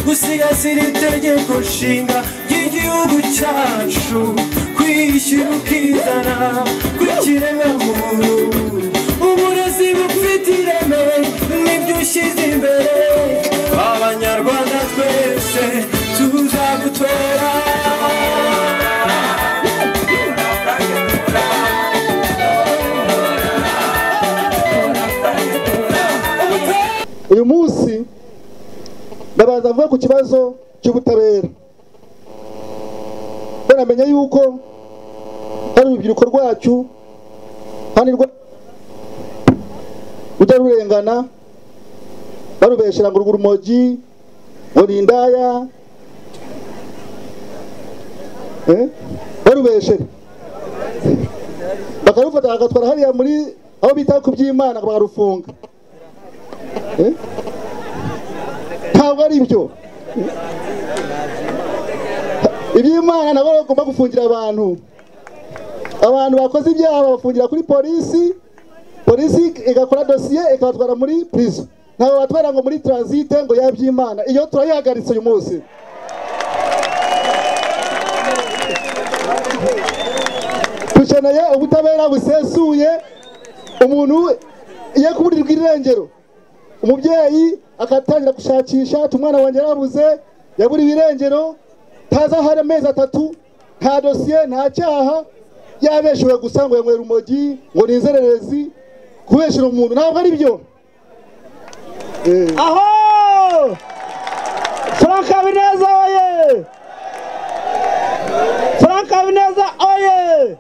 dusigasire itegeko nshinga ry'igihugu cyacu kwishyura ukizana kw'ikiremwamuntu uburezi bufite ireme nibyo ushyize imbere abanyarwanda twese tuzagutora uyu munsi ndabanza mvuga ku kibazo cy'ubutabera banamenya yuko hari urubyiruko rwacu kandi rujya rurengana barubeshera ngo rugura urumogi ngo ni indaya Eh? barubeshere bakarufata bagatwara hariya muri aho bita ku by'imana ngo bakarufunga Eh? ntabwo ari byo iby'imana nabo bagomba gufungira abantu abantu bakoze ibyaha babafungira kuri polisi polisi igakora dosiye ikabatwara muri prison ntabwo batwara ngo muri transite ngo yaba iby'imana iyo turayihagaritse uyu munsi dukeneye ubutabera busesuye umuntu iyo kuburirwa irengero umubyeyi agatangira gushakisha ati umwana wanjye yarabuze yaburiwe irengero ntaza hari amezi atatu nta dosiye nta cyaha yabeshewe gusa ngo yanywera urumogi ngo ni inzererezi kubeshera umuntu ntabwo ari byo Eh, aho frank habineza oye frank habineza oye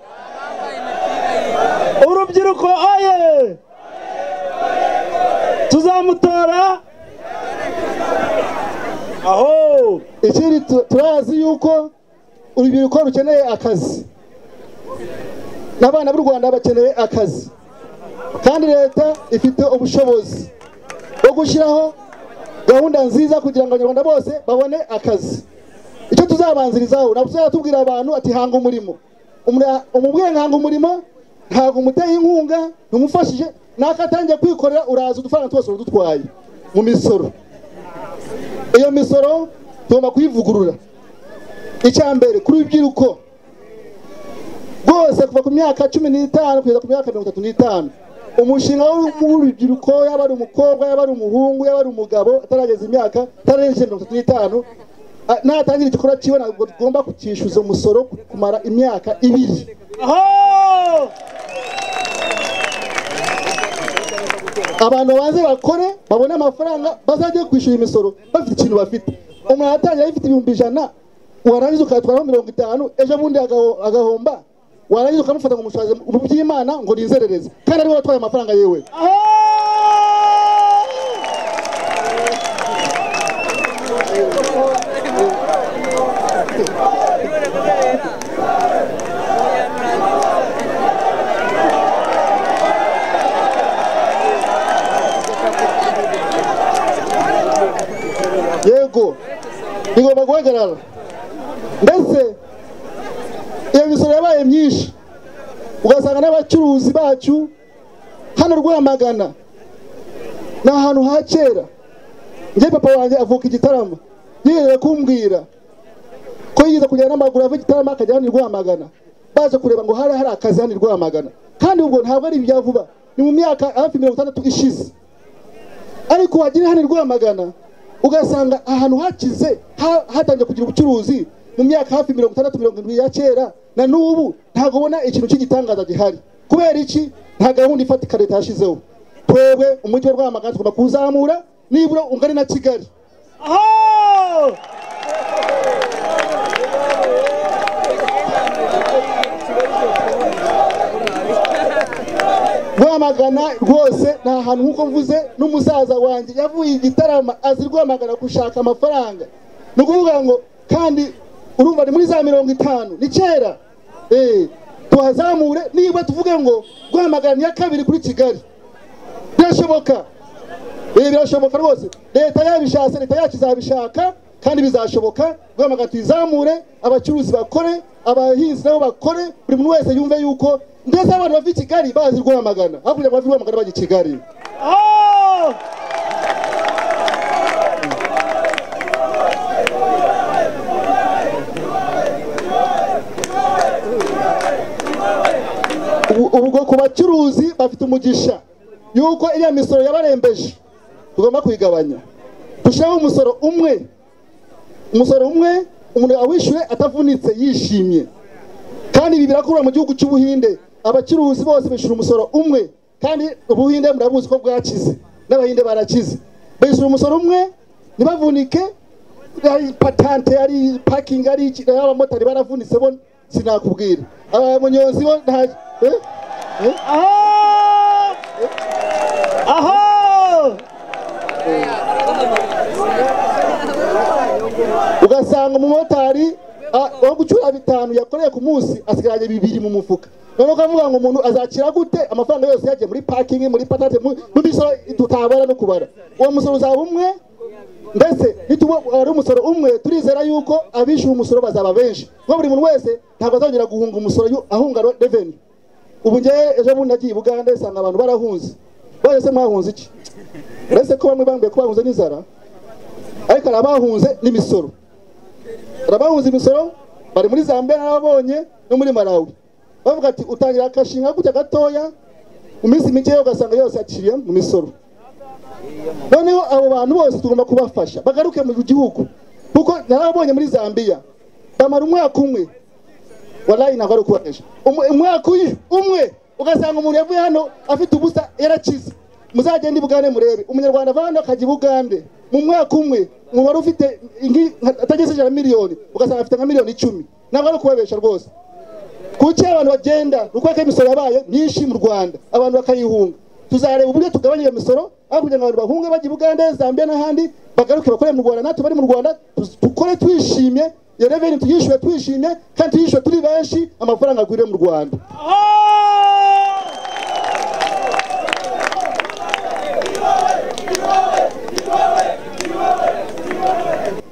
urubyiruko oye tuzamutora aho ikindi tu- turazi yuko urubyiruko rukeneye akazi n'abana b'u rwanda bakeneye akazi kandi leta ifite ubushobozi bwo gushyiraho gahunda nziza kugira ngo abanyarwanda bose babone akazi icyo tuzabanzirizaho ntabwo tuzatubwira abantu ati hanga umurimo Umura- umubwiye hanga umurimo ntabwo umuteye inkunga ntumufashije nako atangiye kwikorera uraza udufaranga twose uradutwaye mu misoro iyo misoro tugomba kuyivugurura icya mbere kuri urubyiruko rwose kuva ku myaka cumi n'itanu kugeza ku myaka mirongo itatu n'itanu umushinga w'urubyiruko yaba ari umukobwa yaba ari umuhungu yaba ari umugabo atarageza imyaka atarengeje mirongo itatu n'itanu a- natangira igikorwa cyiwe ntabwo tugomba kucyishyuza umusoro kumara imyaka ibiri aho abantu babanze bakore babone amafaranga bazajya kwishyura imisoro bafite ikintu bafite umuntu atangira afite ibihumbi ijana warangiza ukayatwaraho mirongo itanu ejo bundi agaho- agahomba warangiza ukamufata ngo umusaze mu by'imana ngo ni inzererezi kandi ariwe watwaye amafaranga yewe yego bigomba guhagarara ndetse iyo misoro yabaye myinshi ugasanga n'abacuruzi bacu hano rwamagana ni ahantu ha kera njye papa wanjye avuka igitaramo yiyemeje kumbwira ko yigeze kujyana n'amaguru ava igitaramo akajya hano i rwamagana baje kureba ngo hari hari akazi hano i rwamagana kandi ubwo ntabwo ari ibya vuba ni mu myaka hafi mirongo itandatu ishize ariko wagira hano i rwamagana ugasanga ahantu hakize ha- hatangiye kugira ubucuruzi mu myaka hafi mirongo itandatu mirongo irindwi ya kera na n'ubu ntabwo ubona ikintu cy'igitangaza gihari kubera iki nta gahunda ifatika leta yashyizeho twebwe umujyi wa rwamagana tugomba kuwuzamura nibura ungane na kigali aho rwamagana rwose ni ahantu nk'uko mvuze n'umusaza wanjye yavuye igitarama azi rwamagana gushaka amafaranga ni ukuvuga ngo kandi urumva ni muri za mirongo itanu ni kera Eh, tuhazamure niba tuvuge ngo rwamagana niya kabiri kuri kigali birashoboka Eh, birashoboka rwose leta yabishatse leta yacu izabishaka kandi bizashoboka rwamagana tuyizamure abacuruzi bakore abahinzi nabo bakore buri muntu wese yumve yuko ndetse abantu bava i kigali bazi rwamagana hakurya ngo bave i rwamagana bajya i kigali aho ngo ku bacuruzi bafite umugisha y'uko iriya misoro yabarembeje tugomba kuyigabanya dushyiraho umusoro umwe umusoro umwe umuntu awishyuye atavunitse yishimye kandi ibi birakorwa mu gihugu cy'ubuhinde abacuruzi bose bishyura umusoro umwe kandi ubuhinde murabuzi ko bwakize n'abahinde barakize bishyura umusoro umwe ntibavunike ari patante ari pakingi ari iki n'abamotari baravunitse bo sinakubwira abanyonzi bo nta eh? Eh? aho aho ugasanga umumotari ah, wo gucura bitanu yakoreye ku munsi asigaranye bibiri mu mufuka noneho ukavuga ngo umuntu azakira gute amafaranga yose yagiye muri pakingi muri patate mu mu misoro tutabara no kubara uwo musoro uzaba umwe mbese nituba ari umusoro umwe turizera yuko abishyura umusoro bazaba benshi kuko buri muntu wese ntabwo azongera guhunga umusoro yu- ahunga reveni ubu ngewe ejo bundi nagiye i bugande nsanga abantu barahunze bose se mwahunze iki uretse ko bamwe bambwiye ko bahunze n'inzara ariko hari abahunze n'imisoro hari abahunze imisoro bari muri zambia n'ababonye no muri malawi bavuga ati utangira akashinga gutya gatoya mu minsi mike ugasanga yose aciriye mu misoro noneho abo bantu bose tugomba kubafasha bagaruke mu gihugu kuko narababonye muri zambia bamara umwaka umwe warayi ntabwo ari ukubanesha Umu- umwaka uyu- umwe ugasanga umuntu yavuye hano afite ubusa yarakize muzagende i bugande murebe umunyarwanda ava hano akajya i bugande mu mwaka umwe umuntu wari ufite ingi- nka- atageze ijana miliyoni ugasanga afite nka miliyoni icumi ntabwo ari ukubabesha rwose kuki abantu bagenda ni uko imisoro yabaye myinshi mu rwanda abantu bakayihunga tuzareba uburyo tugabanya iyo misoro aho kugira ngo abantu bahunge bajya i bugande zambia n'ahandi bagaruke bakore mu rwanda natwe bari mu rwanda tuz- dukore twishimye iyo reveni tuyishyure twishimye kandi tuyishyure turi benshi amafaranga agwire mu rwanda aho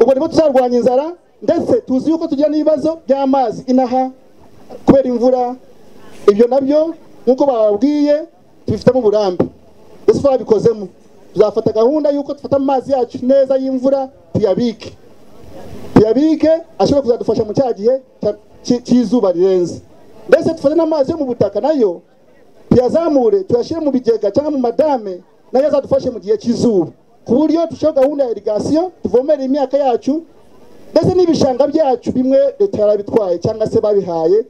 ubwo nibo tuzarwanya inzara ndetse tuzi yuko tugira n'ibibazo by'amazi inaha kubera imvura ibyo nabyo nk'uko bababwiye tubifitemo uburambe ese twabikozemo tuzafata gahunda y'uko dufata amazi yacu neza y'imvura tuyabike tuyabike ashobora kuzadufasha mu cya gihe cya- cy- cy'izuba rirenze ndetse dufate n'amazi yo mu butaka nayo tuyazamure tuyashyire mu bigega cyangwa mu madame nayo azadufashe mu gihe cy'izuba ku buryo dushyiraho gahunda ya irigasiyo tuvomere imyaka yacu ndetse n'ibishanga byacu bimwe leta yarabitwaye cyangwa se babihaye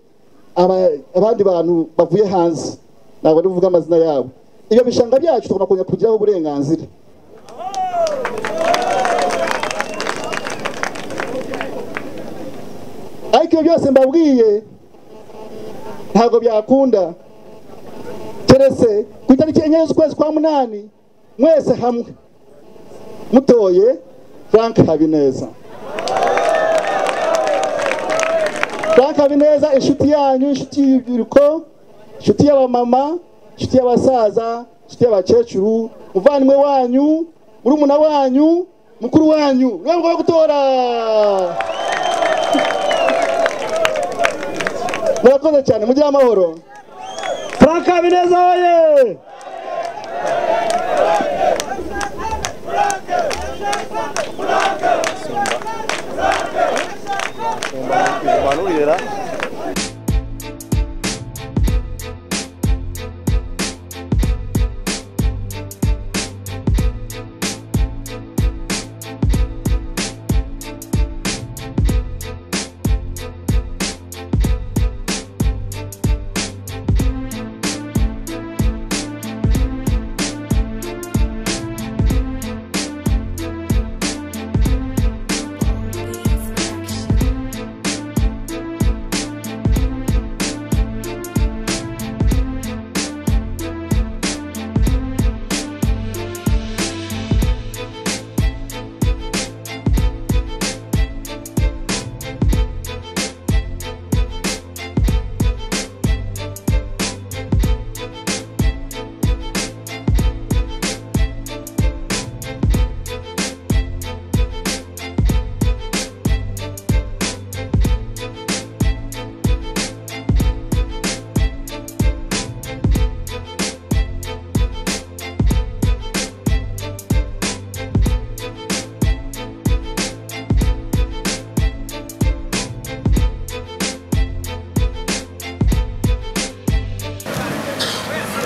aba- abandi bantu bavuye hanze ntabwo ndi buvuge amazina yabo ibyo bishanga byacu tugomba kongera kubigiraho uburenganzira ariko ibyo byose mbabwiye ntabwo byakunda keretse ku itariki enye z'ukwezi kwa munani mwese hamwe mutoye frank habineza frank habineza inshuti yanyu inshuti y'urubyiruko inshuti y'abamama inshuti y'abasaza inshuti y'abakecuru muvandimwe wanyu murumuna wanyu mukuru wanyu niwe mugomba gutora murakoze cyane mugire amahoro frank habineza woye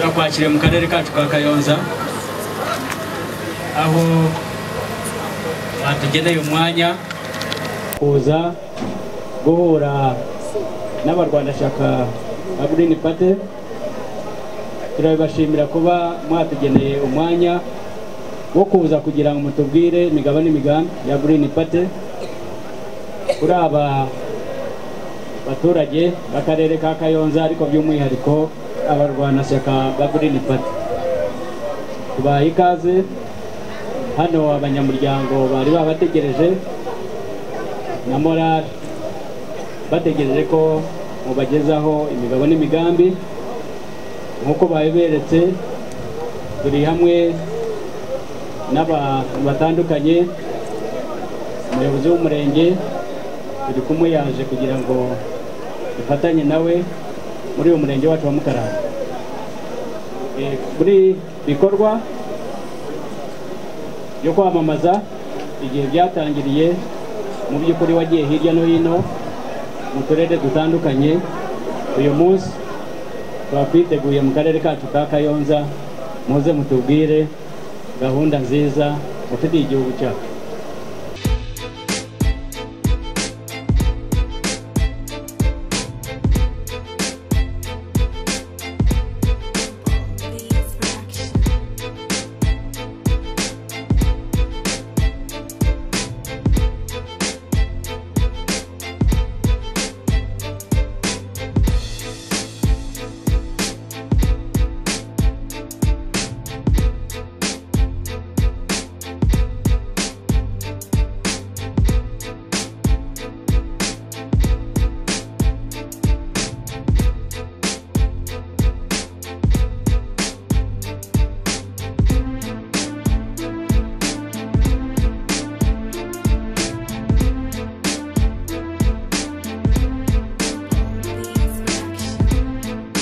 rwakiriye mu karere kacu ka kayonza aho batugeneye umwanya kuza guhura n'abarwanashyaka ba Green Party turabibashimira kuba mwatugeneye umwanya wo kuza kugira ngo mutubwire imigabo n'imigambi ya Green Party kuri aba baturage b'akarere ka kayonza ariko by'umwihariko abarwanashyaka ba Green Party tubaye ikaze hano abanyamuryango bari babategereje na morale bategereje ko mubagezaho imigabo n'imigambi nk'uko babiberetse turi hamwe n'abantu batandukanye umuyobozi w'umurenge turi kumwe yaje kugira ngo dufatanye nawe muri uyu murenge wacu wa mukarara Eh, muri bikorwa byo kwamamaza igihe byatangiriye mu by'ukuri wagiye hirya no hino mu turere dutandukanye uyu munsi tuba twiteguye mu karere kacu ka kayonza muze mutubwire gahunda nziza mufitiye igihugu cyacu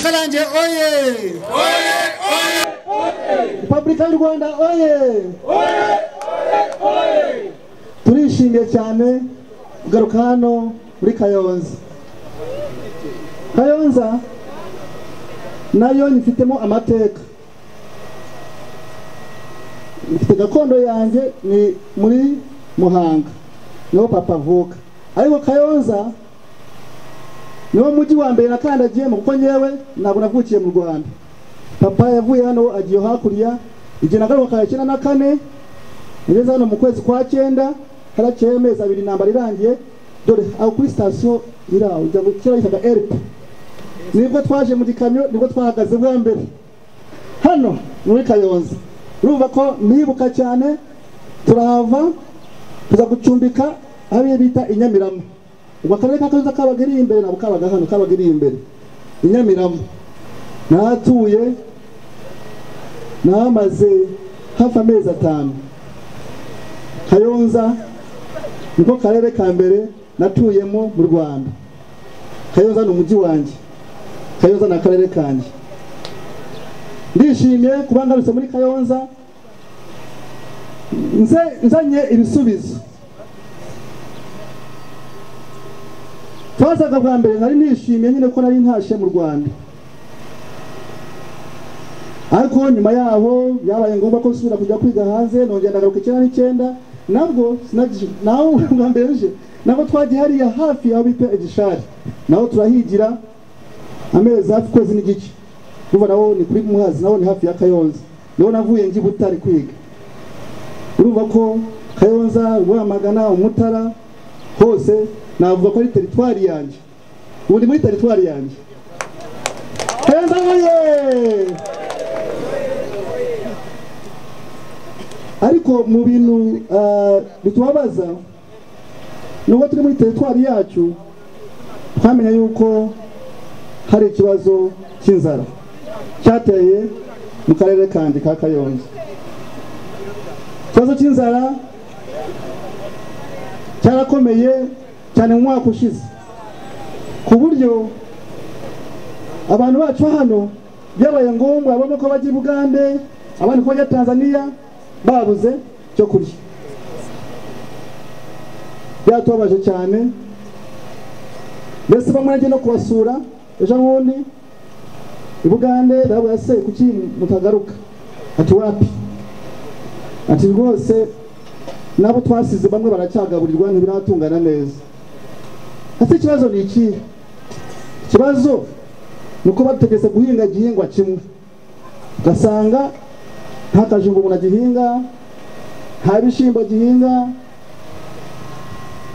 karange oye repubulika y'u rwanda oye turishimiye cyane kugaruka hano muri kayonza kayonza nayo nyifitemo amateka mfite gakondo yanjye ni muri muhanga niho papa avuka ariko kayonza niwo mujyi wa mbere nakandagiyemo kuko nyewe ntabwo navukiye mu rwanda papa yavuye hano agiye hakurya igihe nagaruka kare icyenda na kane ngeze hano mu kwezi kwa cyenda harakeye amezi abiri intambara irangiye dore aho kuri sitasiyo iri aho ujya kera yitaga eripe nibwo twaje mu gikamyo nibwo twahagaze bwa mbere hano muri kayonza urumva ko nibuka cyane turahava tuza gucumbika aho iyo bita i Nyamirambo ubwo akarere ka kayonza kabaga iri imbere ntabwo kabaga hano kabaga iri imbere i Nyamirambo nahatuye nahamaze hafi amezi atanu kayonza niko karere ka mbere natuyemo mu rwanda kayonza ni umujyi wanjye kayonza ni akarere kanjye ndishimiye kuba ngarutse muri kayonza nze- nzanye ibisubizo twazaga bwa mbere nari nishimiye nyine ko nari ntashye mu rwanda ariko nyuma yaho byabaye ngombwa ko nsubira kujya kwiga hanze nongera ndagaruka icyenda n'icyenda nabwo sinagije naho bwa mbere nje nabwo twagiye hariya hafi aho bita igishari naho turahigira amezi hafi ukwezi n'igice urumva nawo ni kuri muhazi nawo ni hafi ya kayonza niho navuye njya i butare kwiga urumva ko kayonza rwamagana umutara hose navuga ko ari teritwari yanjye ubu ni muri teritwari yanjye kayonza huye ariko mu bintu ah, bitubabaza nubwo turi muri teritwari yacu twamenya yuko hari ikibazo cy'inzara cyateye mu karere kandi ka kayonza ikibazo cy'inzara cyarakomeye cyane mu mwaka ushize ku buryo abantu bacu hano byabaye ngombwa babona ko bajya i bugande abandi ko bajya tanzaniya babuze cyo kurya byatubabaje cyane mbese bamwe nagiye no kubasura ejo bundi i bugande ndavuga se kuki mutagaruka ati wapi ati rwose nabo twasize bamwe baracyagaburirwa ntibiratungana neza ese ikibazo ni ikihe ikibazo ni uko bategetse guhinga igihingwa kimwe ugasanga nta kajumba umuntu agihinga nta bishyimbo agihinga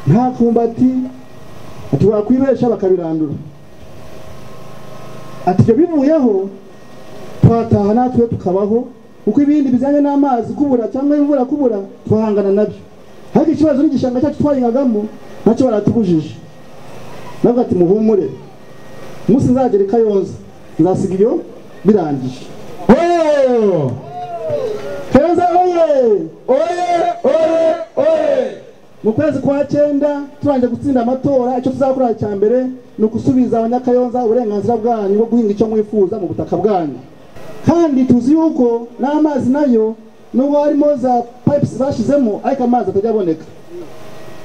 nta kumbati ati wakwibesha bakabirandura ati ibyo bivuyeho twataha natwe tukabaho kuko ibindi bijyanye n'amazi kubura cyangwa imvura kubura twahangana nabyo ariko ikibazo n'igishanga cyacu twahingagamo nacyo baratubujije navuga ati muhumure umunsi nzagera i kayonza nzasiga iyo birangije Oh! kayonza oye Oye! Oye! Oye! mu kwezi kwa cyenda turangije gutsinda amatora icyo tuzakora cya mbere ni ukusubiza abanyakayonza uburenganzira bwanyu bwo guhinga icyo mwifuza mu butaka bwanyu kandi tuzi yuko n'amazi nayo nubwo harimo za pipes zashyizemo ariko amazi atajya aboneka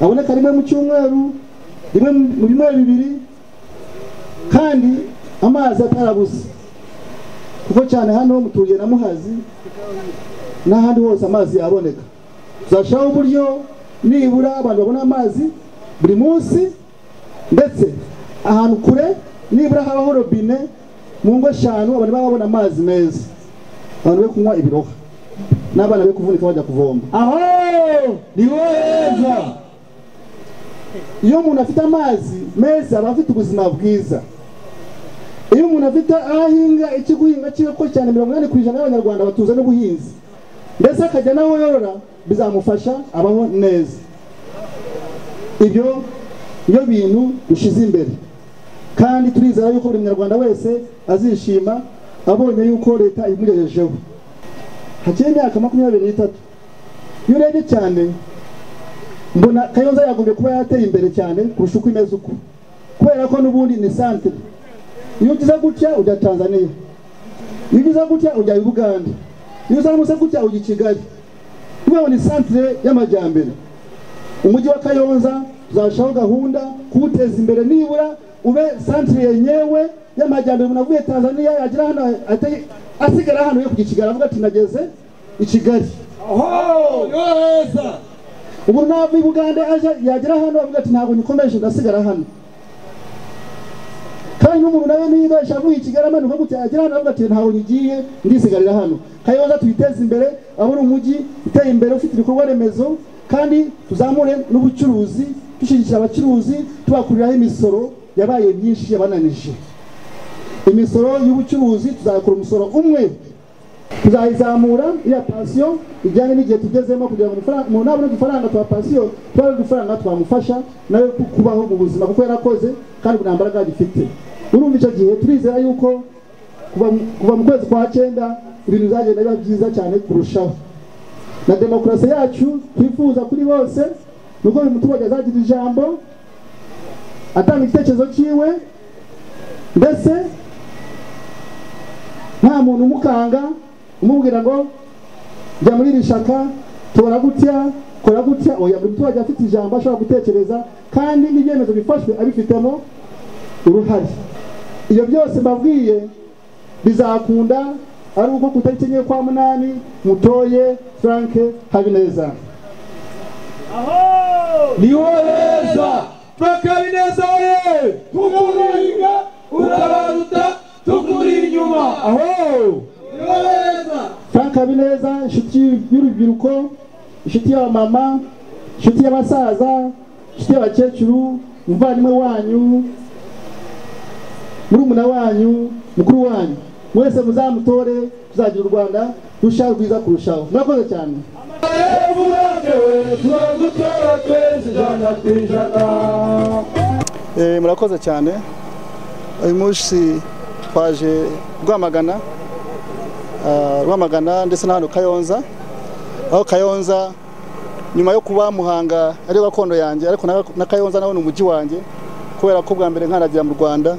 aboneka rimwe mu cyumweru rimwe mu- mu bimwe bibiri kandi amazi atarabuze kuko cyane hano muturiye na muhazi n'ahandi hose amazi yaboneka tuzashyiraho uburyo nibura abantu babona amazi buri munsi ndetse ahantu kure nibura habaho robine mu ngo eshanu abantu baba babona amazi meza abantu be kunywa ibiroha n'abana be kuvunika bajya kuvoma aho ni wowe heza iyo umuntu afite amazi meza aba afite ubuzima bwiza iyo umuntu afite aho ahinga icyo guhinga cyiwe ko cyane mirongo inani ku ijana y'abanyarwanda batuza n'ubuhinzi ndetse akajya n'aho yorora bizamufasha abaho neza ibyo niyo bintu bishize imbere kandi turizera yuko buri munyarwanda wese azishima abonye yuko leta imugejejeho hakiri imyaka makumyabiri n'itatu iyo urebye cyane mbona kayonza yagombye kuba yarateye imbere cyane kurusha uko imeze uko kubera ko n'ubundi ni santere iyo ugize gutya ujya tanzania iyo ugize gutya ujya uganda iyo uzamutse gutya ujya i kigali kubera ni santere y'amajyambere umujyi wa kayonza tuzashaho gahunda kuwuteza imbere nibura ube santere yenyewe y'amajyambere umuntu avuye tanzania yagera hano ahita- asigara hano yo kujya i kigali avuga ati nageze i kigali Oho! Ni wowe heza! ubu nava i bugande aje yagera hano avuga ati ntabwo nikomeje ndasigara hano kandi n'umuntu nawe niba avuye i kigali amanuka gutya yagera hano avuga ati ntabwo nyigiye ndisigarira hano kayoza tuyiteze imbere abone umujyi uteye imbere ufite ibikorwa remezo kandi tuzamure n'ubucuruzi dushyigikira abacuruzi tubakuriraho imisoro yabaye myinshi yabananije imisoro y'ubucuruzi tuzakora umusoro umwe tuzayizamura iriya pansiyo ijyanye n'igihe tugezemo kugira ngo amafaranga- umuntu nabona udufaranga twa pansiyo tuba ari udufaranga twamufasha nawe ku- kubaho mu buzima kuko yarakoze kandi ubu nta mbaraga agifite urumva icyo gihe turizera yuko kuva mu- kuva mu kwezi kwa cyenda ibintu bizagenda biba byiza cyane kurushaho na demokarasi yacu twifuza kuri bose ni uko buri muturage azagira ijambo atanga igitekerezo cyiwe mbese nta muntu umukanga umubwira ngo jya muri iri shaka tora gutya kora gutya oya buri muturage afite ijambo ashobora gutekereza kandi n'ibyemezo bifashwe abifitemo uruhare ibyo byose mbabwiye bizakunda ari uko ku itariki enye kwa munani mutoye frank habineza Ni wowe heza! Bakabineza oye! Tukuringa! Urabaruta! Tukuri inyuma! Aho! Ni wowe heza! frank habineza inshuti y'urubyiruko inshuti y'abamama inshuti y'abasaza inshuti y'abakecuru umuvandimwe wanyu murumuna wanyu mukuru wanyu mwese muzamutore tuzagira u rwanda rushaho rwiza kurushaho murakoze cyane Turagutora twese ijana ku ijana! Eh, murakoze cyane uyu munsi twaje rwamagana ah, rwamagana ndetse na hano kayonza aho kayonza nyuma yo kuba muhanga ari gakondo yanjye ariko na- na kayonza naho ni umujyi wanjye kubera ko bwa mbere nkanagira mu rwanda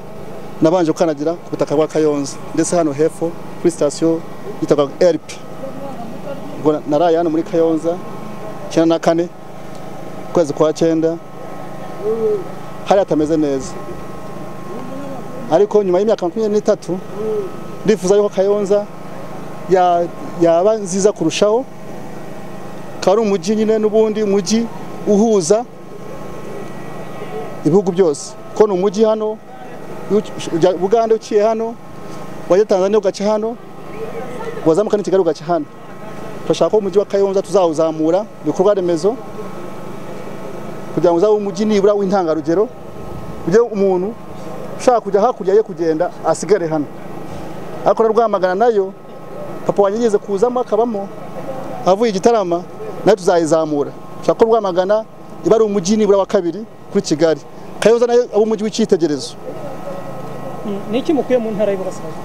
nabanje gukanagira ku butaka bwa kayonza ndetse hano hepfo kuri sitasiyo yitwaga erp ubwo na- naraye hano muri kayonza icyenda na kane ukwezi kwa cyenda hari hatameze neza ariko nyuma y'imyaka makumyabiri n'itatu ndifuza yuko kayonza ya- yaba nziza kurushaho ukaba ari umujyi nyine n'ubundi umujyi uhuza ibihugu byose ko ni umujyi hano iyo uci- ujya bugande uciye hano wajya tanzania ugaca hano wazamuka n'i kigali ugaca hano turashaka ko umujyi wa kayonza tuzawuzamura ibikorwa remezo kugira ngo uzabe umujyi nibura w'intangarugero ujye umuntu ushaka kujya hakurya ye kugenda asigare hano ariko na rwamagana nayo papa wanjye yigeze kuzamo akabamo avuye igitarama nayo tuzayizamura ushaka ko rwamagana iba ari umujyi nibura wa kabiri kuri kigali kayonza nayo aba umujyi w'icyitegererezo ni iki mukwiye mu ntara y'iburasirazuba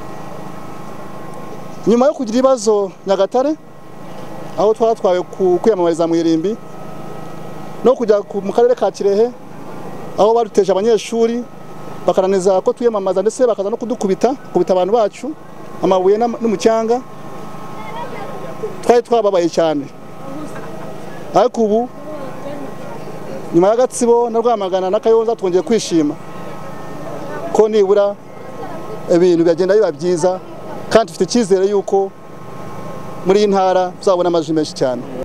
nyuma yo kugira ibibazo nyagatare aho twatwawe ku kwiyamamariza mu irimbi no kujya ku- mu karere ka kirehe aho baduteje abanyeshuri bakananiza ko twiyamamaza ndetse bakaza no kudukubita kubita abantu bacu amabuye n'ama- n'umucyanga twari twababaye cyane ariko ubu nyuma ya gatsibo na rwamagana na kayonza twongeye kwishima ko nibura ibintu byagenda biba byiza kandi dufite icyizere yuko muri iyi ntara tuzabona amazu menshi cyane